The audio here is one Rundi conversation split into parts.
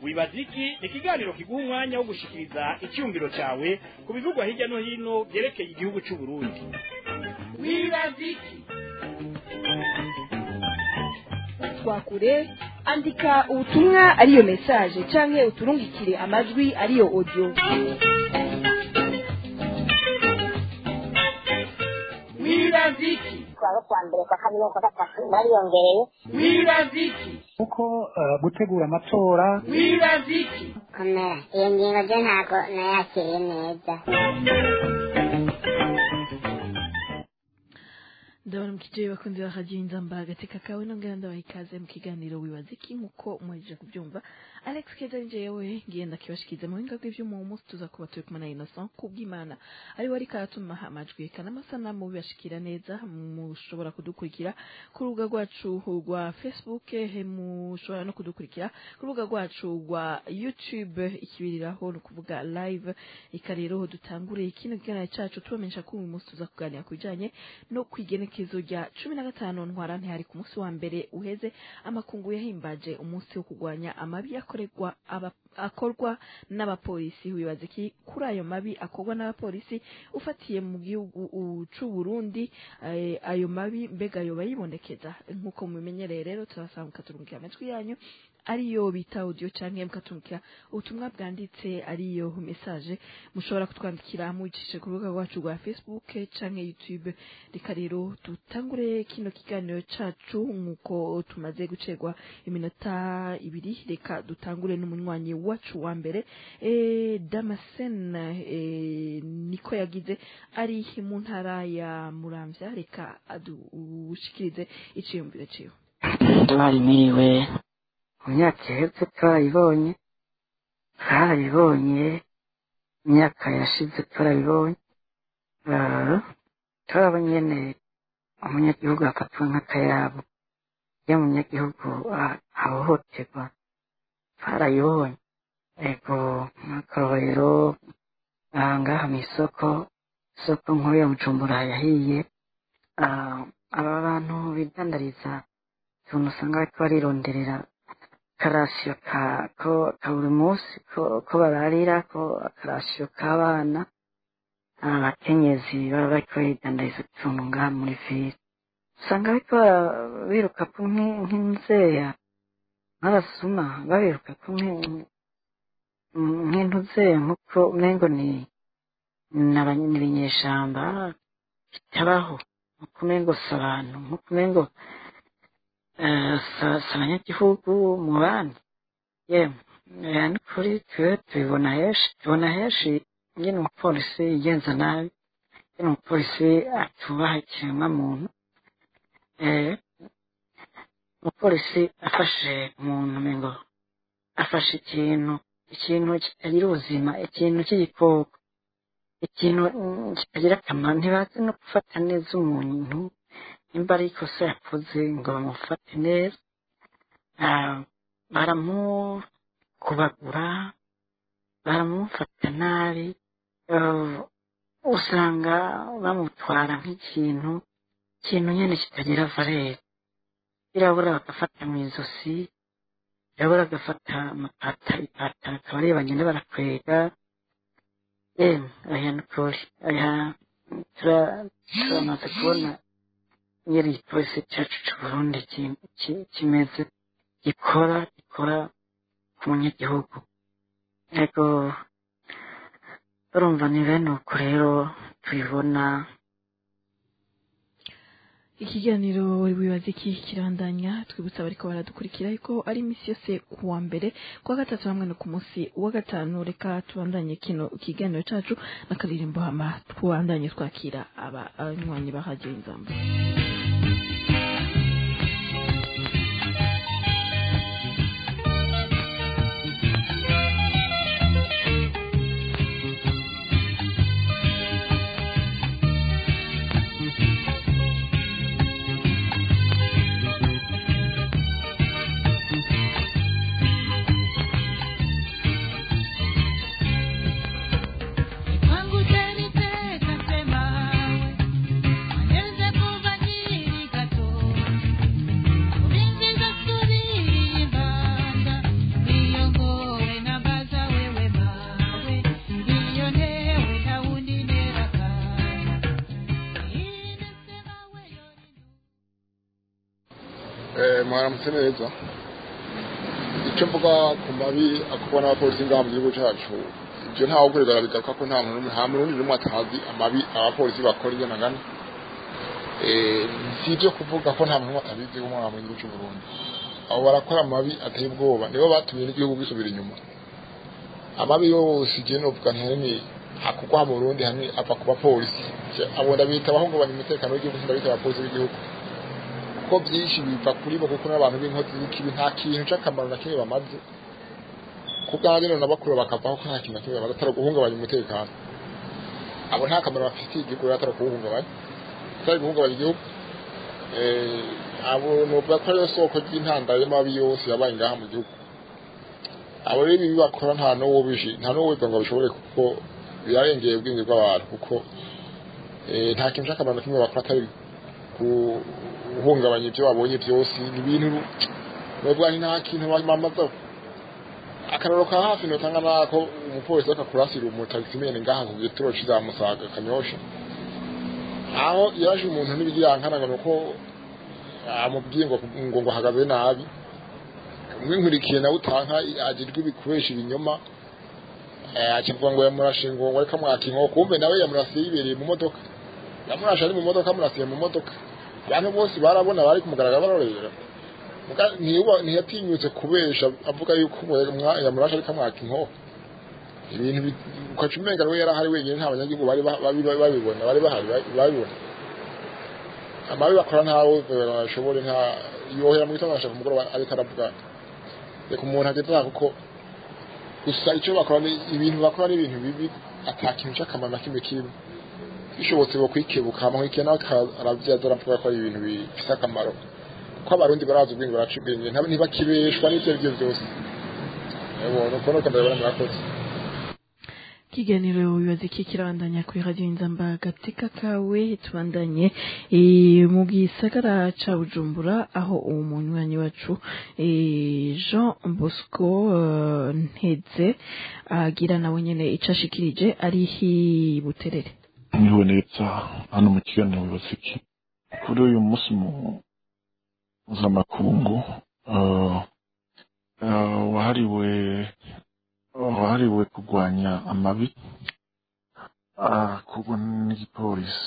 wibaza iki ni ikiganiro kiguha umwanya wo gushikiriza icyumviro cyawe ku bivugwa hirya no hino byerekeye igihugu cy'u Burundi wibaza iki twakure andika ubutumwa ariyo message canke uturungikire amajwi ariyo audio wibaza iki kuwa kwa mbere kwa kabiri kwa gatatu bariyongereye wibaza iki kuko eh, gutegura amatora wibaza iki komera iyo ngingo ryo ntabwo nayakiriye neza ndabona mukijeye bakunzi ba radio inzamba agateka kawe nongera ndabaha ikaze mu kiganiro wibaza iki nkuko muhejeje kubyumva alex keza ni jewe ngenda kibashikiza mu buhinga bw'ivyuma uwo munsi tuza kuba turi kumwe na innocent kubw'imana ari we ariko aratuma amajwi eka n'amasanamu bibashikira neza mushobora kudukurikira ku rubuga rwacu rwa facebook eh, mushobora no kudukurikira ku rubuga rwacu rwa youtube ikibiriraho ni ukuvuga live eka rero dutangure kino kiganiro cacu tubamenyesha ko uyu munsi tuza kuganira ku bijanye no kwigenekezo rya cumi na gatanu ntwara ntihari ku munsi wa mbere uheze amakungu yahimbaje umunsi wo kurwanya amabi akorerwa aba akorwa n'abapolisi wibaza iki kuri ayo mabi akorwa n'abapolisi ufatiye mu gihugu u- c'u Burundi eh, ayo mabi mbega yoba yibonekeza nk'uko mubimenyereye rero turasaba mukaturungikira amajwi yanyu ariyo bita audio canke mukaturungikira ubutumwa bwanditse ariyo message mushobora kutwandikira mubicishe ku rubuga rwacu rwa facebook canke youtube reka rero dutangure kino kiganiro cacu nk'uko tumaze gucerwa iminota ibiri reka dutangure n'umunywanyi wacu wa mbere e, damasen e, niko yagize ari mu ntara ya muramvya reka adushikirize iciyumviro ciwe twarimiwe mu myaka iheze twarayibonye twarabibonye imyaka yashize twarabibonye Eh, turabonye nyene umunyagihugu afatwa nk'akayabo iyo umunyagihugu ah, ahohoterwa twarayibonye ego nk'akarorero ah, ngaha mw'isoko isoko nkuru ya bujumbura yahiye Ah, aba bantu bidandariza utuntu usanga bariko barironderera akarasiyo ka ko ka buri munsi ko ko bararira ko akarasiyo k'abana abakenyezi baba bariko baridandariza utuntu ngaha muri vile usanga bariko bara- biruka ku nk'i- nk'inzeya nk'abasuma babiruka ku nk'i- nk'intuzeya nk'uko umengo ni ni abanye- ni ibinyeshamba bitabaho nk'uko umengo si abantu nk'uko umengo eh, si- si abanyagihugu mu bandi yemwe eh, ni ukuri twe tubibona henshi tubona henshi ingene umupolisi yigenza nabi ingene umupolisi atubaha ikiremwa muntu eh, umupolisi afashe umuntu umengo afashe ikintu ikintu kitagira ubuzima ikintu cy'igikoko ikintu mm, kitagira akamaro ntibazi no gufata neza umuntu nimba ari ikosa yakoze ngo bamufate neza Ah, baramukubagura baramufata nabi Eh, usanga bamutwara nk'ikintu ikintu nyine kitagira valere birabura bagafata mu izosi birabura agafata amapata ipataro akaba ari bagenda barakwega yemwe aya ni ukuri aya tura- turamaze kubona nyiri igipolisi cyacu cy'u Burundi ki- ki- kimeze gikora gikora ku munyagihugu yego urumva ni bene uko rero tubibona ikiganiro wibaza iki kirandanya twibutsa abariko baradukurikira ariko ari iminsi yose ku wa mbere ku wa gatatu hamwe no ku munsi wa gatanu reka tubandanye kino ikiganiro cacu n'akaririmbo hama tubandanye twakira abanywanyi ba radio inzamba Kwangu teni teka sema we Anyeze kuvanyia mwaramutse neza icyo mvuga ku mabi akorwa n'abapolisi ngaha mu gihugu cyacu ibyo ntawe ukorera bigaruka ko nta muntu nta muntu n'umwe atazi amabi abapolisi bakora iyo nagana si ibyo kuvuga ko nta muntu atabizi w'umwana mu gihugu cy'u Burundi abo barakora amabi ateye ubwoba nibo batumye n'igihugu gisubira inyuma amabi yose igihe novuga ntihani akugwa mu Burundi hamwe ava ku bapolisi abo ndabita abahungabanya umutekano w'igihugu ndabita abapolisi b'igihugu kuko byinshi biva kuri bo kuko n'abantu b'inkozi z'ikibi nta kintu cy'akamaro na kimwe bamaze kubwanjye none bakuru bakavaho ko nta kintu na kimwe bamaze atari guhungabanya umutekano abo nta kamaro bafitiye igihugu rero atari kuwuhungabanya atari guhungabanya igihugu abo nuvuga ko ariyo soko ry'intandaro y'amabi yose yabaye ngaha mu gihugu abo rero ibi bakora nta n'uwo bishi nta n'uwo wiga ngo bishobore kuko birarengeye ubwenge bw'abantu kuko nta kintu cy'akamaro na kimwe bakora atari guhungabanya ibyo babonye byose ni ibintu nubwo nta kintu bamamaza akararo ka hafi notanga nako umupolisi akakurasira umutagisimene ngaha ku gituro kizamusaga kanyosha aho yaje umuntu n'ibigirankana ngo nuko amubwiye ngo ngo ngo ahagaze nabi umwe nkurikiye nawe utanka agirwa ibikoresha ibinyoma akivuga ngo yamurashe ngo ngo reka mwaka inkoko kumbe nawe yamurasiye yibereye mu modoka yamurashe ari mu modoka amurasiye mu modoka abantu bose barabona bari kumugaragara barorera ntiyatinyutse kubesha avuga yuko yamurashe ariko amwaka inkoko ibintu ukaca umenga we yarahari wenyine nta banyagihugu bari babibona bari bahari babibona amabi bakora ntawe bashobore nta yohera mu gitondo agashaka umugoroba ariko aravuga reka umuntu ageze aha kuko gusa icyo bakora ni ibintu bakora ni ibintu bibi ata kintu cy'akamaro na kimwe kirimo bishobotse bo kwikebuka amahwike nawe arabyaza aravuga ko ari ibintu bifite akamaro kuko abarundi barazi ubwenge baraca ubwenge ntibakibeshwa n'ibyo ari byo byose nuko nuko ndabibona murakoze ikiganiro wibaza iki kirabandanya kuri radiyo inzamba agateka kawe tubandanye mu gisagara ca bujumbura aho uwo munywanyi wacu jean bosco nteze agira nawe nyene ico ashikirije ari hi buterere niwe neza hano mu kiganiro wibaza iki kuri uyu munsi mpuzamakungu wahariwe wahariwe kurwanya amabi akorwa n'igipolisi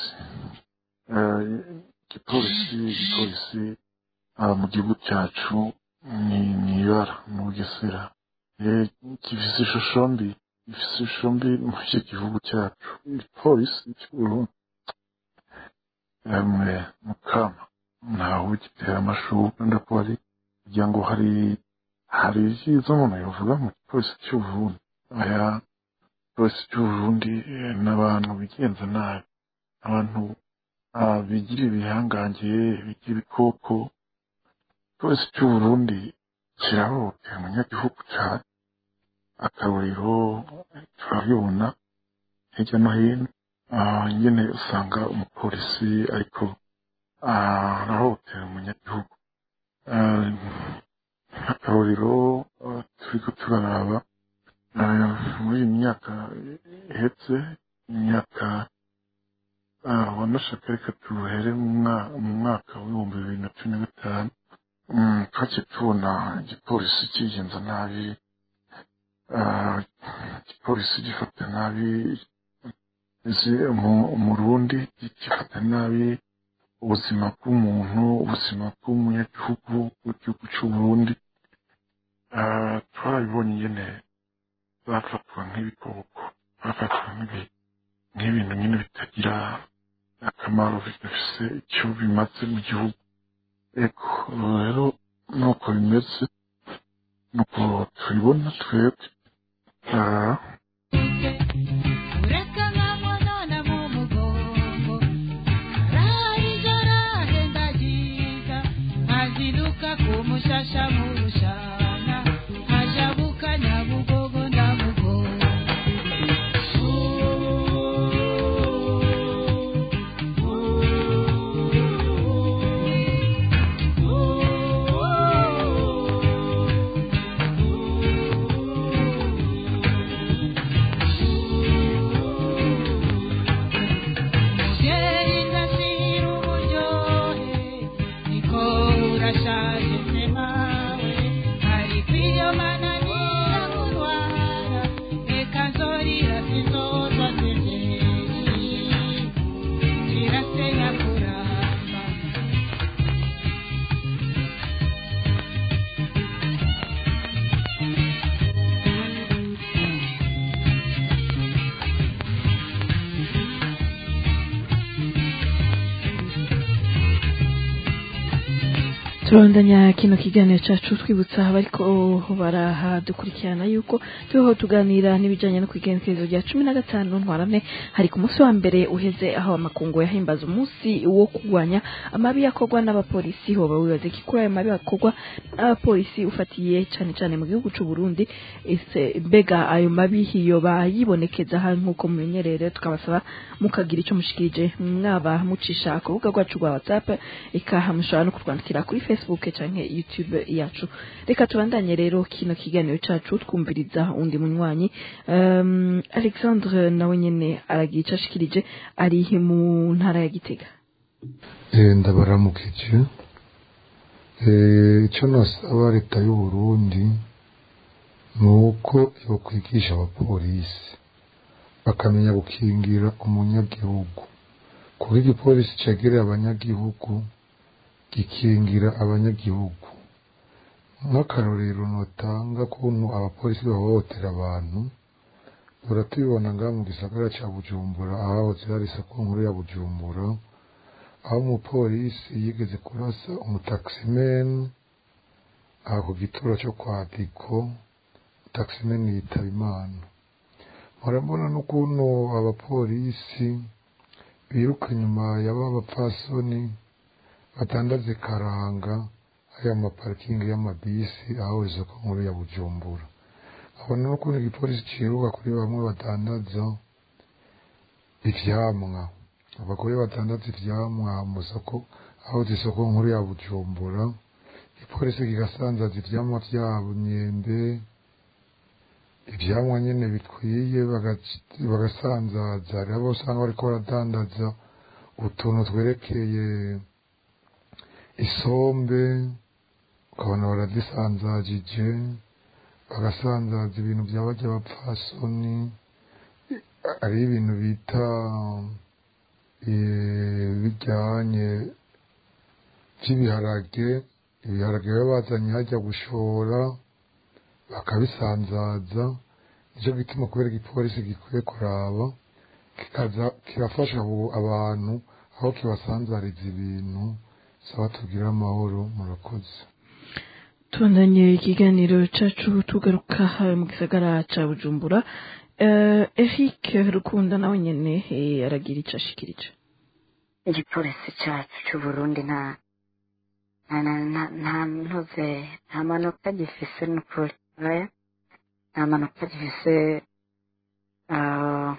igipolisi igipolisi mu gihugu cyacu ni ibara mu bugesera gifise ishusho mbi gifise ishusho mbi muri icyo gihugu cyacu igipolisi cy'uburundi yamwe mukama ntawe gitera amashurwe ndakuba ari kugira ngo hari hari ibyiza umuntu yavuga mu gipolisi cy'uburundi aya polisi cy'uburundi n'abantu bigenza nabi abantu bigira ibihangange bigira ibikoko polisi cy'uburundi kirahohotera umunyagihugu cyane akarorero turabibona hirya no hino nyine usanga umupolisi ariko arahohotera umunyagihugu akarorero turiko turaraba muri iyi myaka ihetse imyaka wanashaka reka tuhere mu mwaka w'ibihumbi bibiri na cumi na gatanu twaciye tubona igipolisi kigenza nabi igipolisi gifata nabi umurundi gifata nabi ubuzima bw'umuntu ubuzima bw'umunyagihugu w'igihugu cy'uburundi twarabibonye nyine bafatwa nk'ibikoko bafatwa nk'ibintu nyine bitagira akamaro bidafise icyo bimaze mu gihugu eko rero nuko bimeze nuko tubibona twebwe Mushasha murushana hajabuka nyabugogo ndamugogo Sheri ndashira uburyohe niko urashaje turabandanya kino kiganiro cyacu twibutsa abariko barahadukurikirana yuko turiho tuganira n'ibijyanye no kwigenekerezo rya cumi na gatanu ntwarane hari ku munsi wa mbere uheze aho amakungu yahimbaza umunsi wo kurwanya amabi yakorwa n'abapolisi hoba wibaze ko kuri ayo mabi akorwa n'abapolisi ufatiye cyane cyane mu gihugu cy'u Burundi ese mbega ayo mabi yoba yibonekeza aha nk'uko mumenyerere tukabasaba mukagira icyo mushikirije mwaba mucisha ku rubuga rwacu rwa whatsapp ikaha mushobora no kutwandikira kuri facebook canke youtube yacu reka tubandanye rero kino kiganiro cacu twumviriza undi munywanyi um, alexandre nawe nyene aragira ico ashikirije ari mu ntara ya gitega Eh, ndabaramukije Eh, icyo nasaba leta y'u Burundi ni uko yokwigisha abapolisi bakamenya gukingira umunyagihugu kuko igipolisi cegereye abanyagihugu gikingira abanyagihugu nk'akarorero notanga kuntu abapolisi bahohotera abantu duhora tubibona ngaha mu gisagara ca bujumbura ahahoze hari isoko nkuru ya bujumbura aho umupolisi yigeze kurasa umutaximeni aha ku gituro cyo kwa diko taximeni yitaba imana murabona n'ukuntu abapolisi biruka inyuma y'aba bapfasoni batandaze karanga aya maparikingi y'amabisi aho isoko nkuru ya bujumbura abona n'ukuntu igipolisi ciruka kuri bamwe batandaza ivyamwa abagore batandaza ivyamwa mu soko aho isoko nkuru ya bujumbura igipolisi kigasanzaza ivyamwa vyabo imyembe ivyamwa nyene bikwiye bagac- bagasanzaza hariho abo usanga bariko baradandaza utuntu twerekeye isombe ukabona barazisanzajije bagasanzaza ibintu vya barya bapfasoni ari ibintu bita eh, bijyanye vy'ibiharage ibiharage baba bazanye hajya gushora bakabisanzaza nicyo gituma kubera igipolisi gikwiye kuraba kikaza kirafasha abo- abantu aho kibasanzariza ibintu saba tugire amahoro murakoze tubandanye ikiganiro cacu tugaruka eh, mu gisagara ca bujumbura uh, eric rukunda nawe nyene eh, aragira ico ashikirije igipolisi cyacu cy'u Burundi nta nta nta nta- nta ntuze nta manota gifise n'ukuri oya nta manota gifise ah,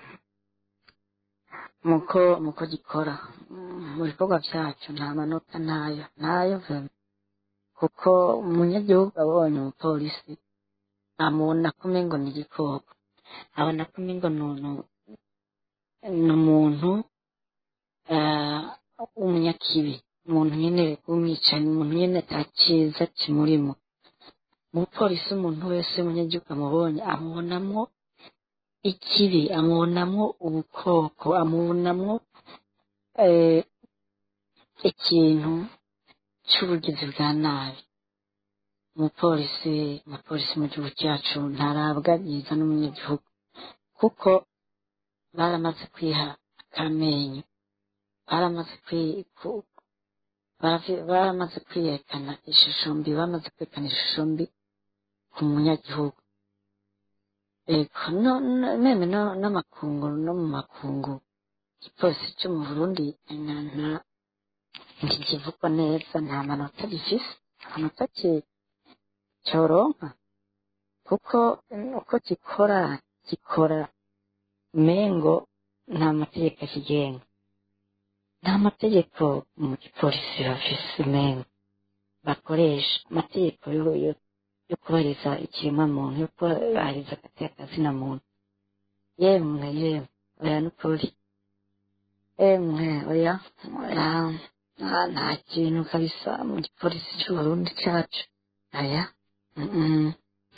muko muko gikora Mm, mu bikorwa byacu nta manota ntayo ntayo vema kuko umunyagihugu abonye umupolisi amubona ko umengo ni igikoko abona ko umengo ni umuntu ni umuntu eh, umunyakibi umuntu nyene w'umwicanyi umuntu nyene atakiza kimurimo umupolisi umuntu wese w'umunyagihugu amubonye amubonamwo ikibi amubonamwo ubukoko amubonamwo eh, ikintu c'ubugizi bwa nabi umupolisi umupolisi mu gihugu cyacu ntarabwa byiza n'umunyagihugu kuko baramaze kwiha akamenyo baramaze kwi- ku- baravi- baramaze kwiyerekana ishusho mbi bamaze kwerekana ishusho mbi ku munyagihugu ego no- no- meme no- n'amakungu no mu makungu igipolisi cyo mu burundi nta- nta- ntikivugwa neza nta manota gifise nta manota ki- cyoronka kuko uko gikora gikora mengo nta mategeko akigenga nta mategeko mu gipolisi bafise mengo bakoresha amategeko yo yo- yo kubahiriza ikiremwa muntu yo kubahiriza akazina muntu yemwe yemwe oya n'ukuri emwe oya oya nta nta kintu kabisa mu gipolisi cy'uburundi cyacu oya mm -mm.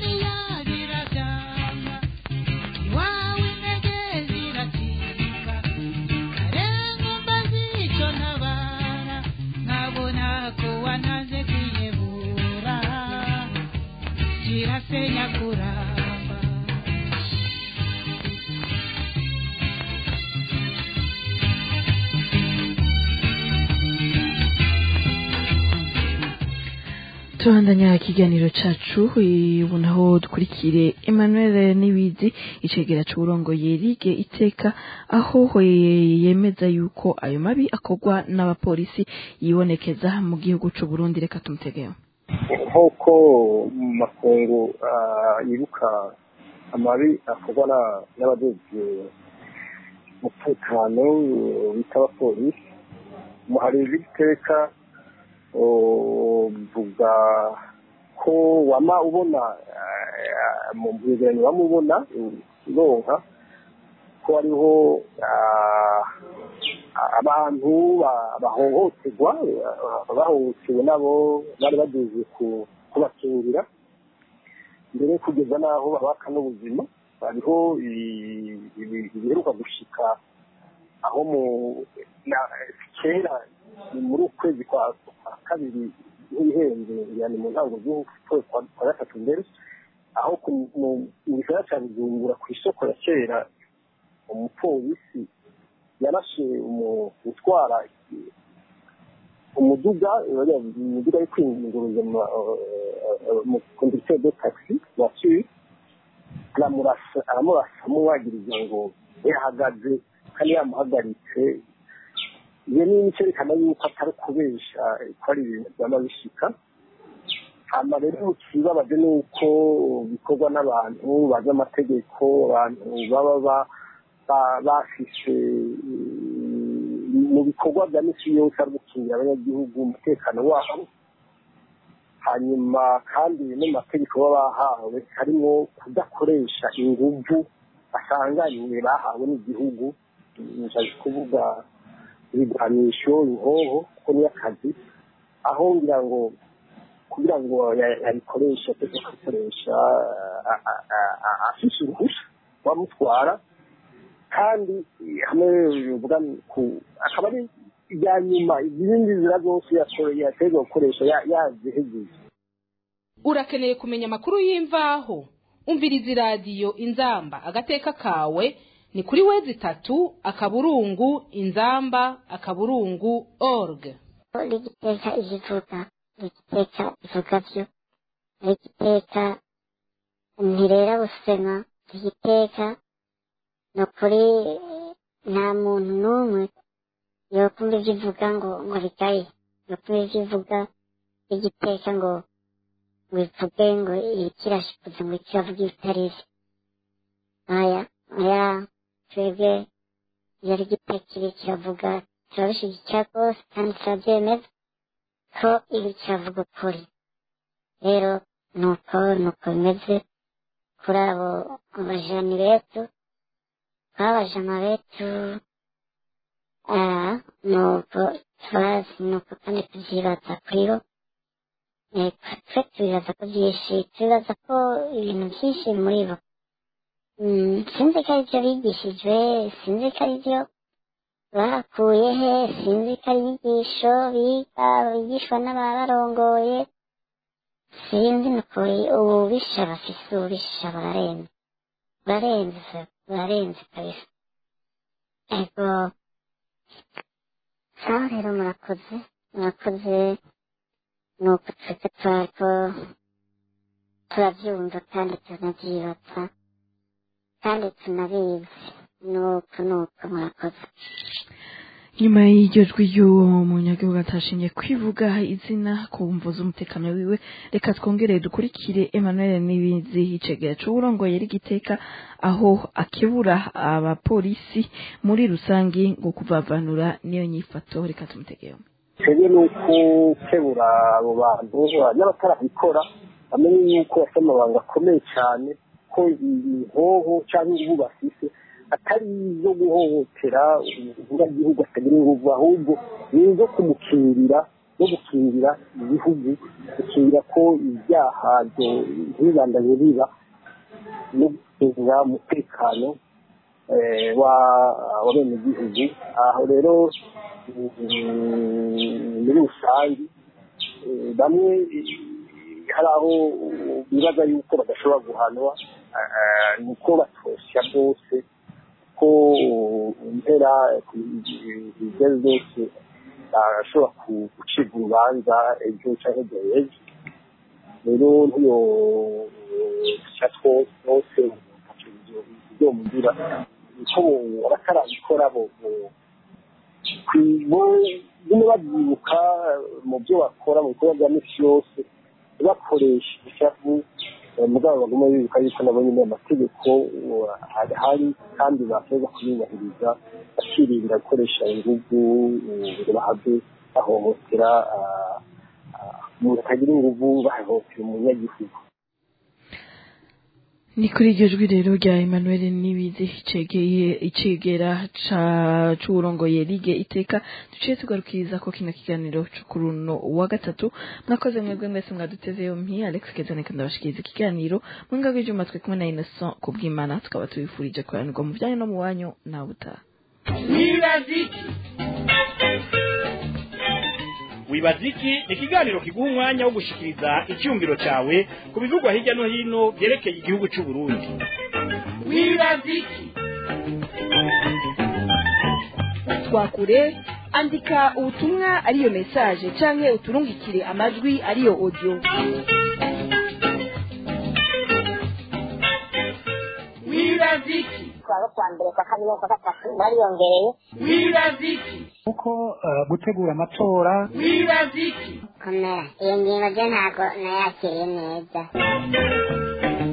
Iwawe intege ziratinda karenga mbazi icyo ntabara nkabona ko wanaze kwiyebura kirasenya kuramba tubandanya ikiganiro cacu ubu naho dukurikire emmanuel nibizi icegera c'uburongoye rige iteka aho eh, yemeza yuko ayo mabi akorwa n'abapolisi yibonekeza mu gihugu c'uburundi reka tumutegeho nk'uko mu makungu ah, yibuka amabi akorwa na- n'abajejwe umutekano eh, bita abapolisi umuhari w'iteka uvuga ko wama ubona eh, mu byegeranyo wama ubona uronka ko hariho ah, abantu ba- bahohoterwa ah, bahohotewe nabo bari bageze ku- kubakingira mbere kugeza n'aho babaka n'ubuzima hariho i- ibi- ibiheruka gushika aho mu na- kera ni muri ukwezi kwa kwa kabiri nk'ibihenze yani mu ntango z'ukwezi kwa kwa gatatu mbere aho ku- mu- mu gisagara ca bujumbura ku isoko ya kera umupolisi yarashe umu- utwara umuduga umuduga yo kwinguruza mu conducteur de taxi voiture aramurasa aramurasa amwagiriza ngo yahagaze kandi yamuhagaritse iyo ni icyerekana yuko atari kubesha ko ari ibintu byaba bishika hama rero ikibabaje ni uko bikorwa n'abantu bazi amategeko abantu baba ba- ba- bafise mm, mu bikorwa bya misi yose ari gukingira abanyagihugu umutekano wabo hanyuma kandi no mu mategeko baba bahawe harimo kudakoresha inguvu basanganywe bahawe n'igihugu nshaka kuvuga ibigwanisho inkoho kuko niyo akazi aho ngira ngo kugira ngo ya- yabikoreshe ateze kubikoresha a- a- a- a- afise uruhusha wamutwara kandi hamwe bivuga ku akaba ari ibya nyuma izindi nzira zose yakoreye yateza gukoresha ya- yazihejeje urakeneye kumenya amakuru y'imvaho umviriza iradiyo inzamba agateka kawe ni kuri wezi itatu akaburungu inzamba akaburungu org rigiteka igivuga rigiteka ivuga byo rigiteka ntirera busema rigiteka ni ukuri nta muntu n'umwe yokumva ibyo ivuga ngo ngo rigaye yokumva ibyo ivuga rigiteka ngo ngo ivuge ngo ikirashikuze ngo ikiravuga ibitari byo aya aya twebwe iyo rigiteka iri kiravuga turabishyigikira rwose kandi turabyemeza ko ibi kiravuga ukuri rero ni uko ni uko bimeze kuri abo bajani betu twabajama betu ah, ni uko turazi ni uko kandi tubyibaza kuri bo Eh, twe tubibaza ko byinshi tubibaza ko ibintu byinshi muri bo Mm, sinzi ko ari byo bigishijwe sinzi ko ari byo bakuye he sinzi ko ari inyigisho biga bigishwa n'ababarongoye sinzi ni ukuri ububisha bafise ububisha burarenze burarenze burarenze kabisa ego sawa rero murakoze murakoze ni uko twese twariko turabyumva kandi tunabyibaza kandi tunabizi ni uko ni uko murakoze nyuma y'iryo jwi ry'uwo munyagihugu atashimye kwivuga izina ku mvu z'umutekano wiwe reka twongere dukurikire emmanuel nibizi icegera c'uburongoye rigiteka aho akebura abapolisi muri rusangi ngo kuvavanura niyo nyifato reka tumutegeho twebwe ni ukukebura abo bantu n'abatarabikora bamenye yuko bafite amabanga akomeye cyane ko inkoho cyangwa inguvu bafise atari izo guhohotera umunyagihugu atagira inguvu ahubwo ni izo kumukingira no gukingira igihugu gukingira ko ibyaha ntibibandanye biba no gukingira umutekano eh, wa wa bene gihugu aho rero mm, muri rusange eh, bamwe eh, hari aho bibaza yuko badashobora guhanwa eh, ni uko batosya bwose ko impera ibyo zose bashobora gucibwa urubanza ejo cyangwa ejo ejo rero ntiyo duca twose byomugira icyo abatarabikora bo nyine babyibuka mu byo bakora mu bikorwa bya misi yose bakoresha ishavu mugabo baguma bibuka yuko nabo nyine amategeko ahari kandi basoza kuyubahiriza bakirinda gukoresha ingugu ngo bahave bahohotera umuntu atagira ingugu bahohotera umunyagihugu ni kuri iryo jwi rero rya Emmanuel Nibizi cegeye icegera ca c'urongoye ligue iteka duciye tugarukiriza ko kino kiganiro co kuri uno wa gatatu mwakoze mwebwe mwese mwaduteze yompi Alex Kezaneka ndabashikiriza ikiganiro mwinga bw'ivyuma twe kumwe na Innocent kubw'Imana tukaba tubifurije kuranirwa mu byanyu no mu wanyu na butaha wibaziki wibaziki ni ikiganiro kiguha umwanya wo gushikiriza icyumviro cyawe ku bivugwa hirya no hino byerekeye igihugu cy'u Burundi wibaziki twakure andika ubutumwa ariyo message canke uturungikire amajwi ariyo audio wibaziki kuwa kwa mbere kwa kabiri kwa gatatu bariyongereye wibaziki kuko eh, gutegura amatora wibaziki komera iyo ngingo ryo ntabwo nayakiriye neza